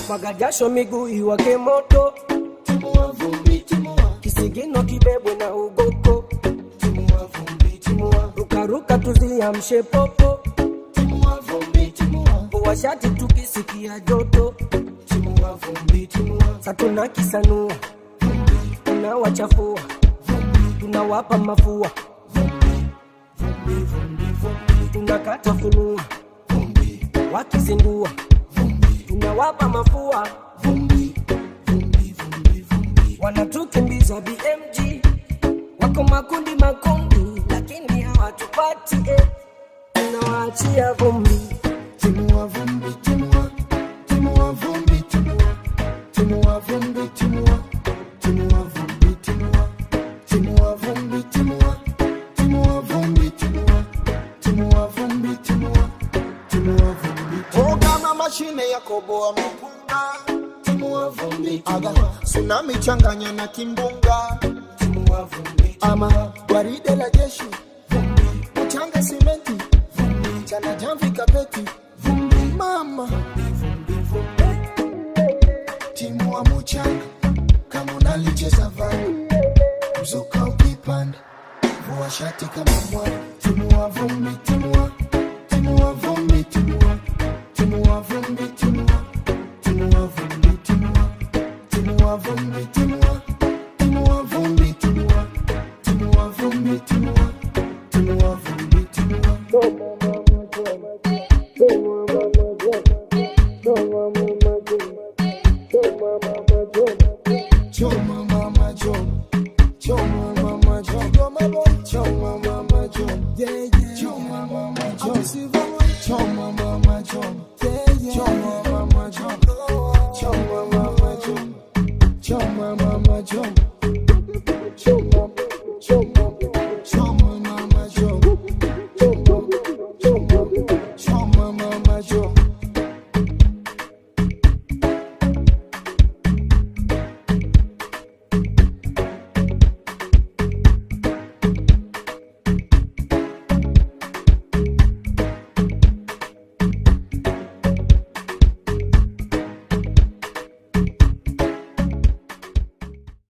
mwaga jasho miguu iwake moto timua vumbi timua kisigino kibebwe na ugoko timua vumbi timua rukaruka tuziamshe popo timua vumbi timua vua shati tukisikia joto timua vumbi timua satuna kisanua tunawachafua tunawapa mafua vumbi vumbi vumbi tunakata funua vumbi wakizingua tunawapa mafua vumbi vumbi vumbi vumbi wanatukimbiza bmg wako makundi makundi lakini hawatupati eh. tunawaachia vumbi timua vumbi timua timua vumbi timua timua vumbi timua timua vumbi timua timua vumbi timua timua vumbi timua timua vumbi timua timua vumbi Oh, kama mashine ya koboa mpunga timua vumbi aga timua tsunami changanya na kimbunga timua vumbi ama gwaride la jeshi mchanga simenti chana jamvi kapeti mama timua muchanga kama unalicheza vani mzuka ukipanda vua shati kama mwana timua vumbi timua timua vumbi timua timua vumbi timua timua vumbi timua timua vumbi timua timua vumbi timua timua vumbi timua timua vumbi timua Choma mama choma, choma mama choma, choma mama choma, yeah yeah. Choma mama choma, choma mama choma, yeah yeah. Choma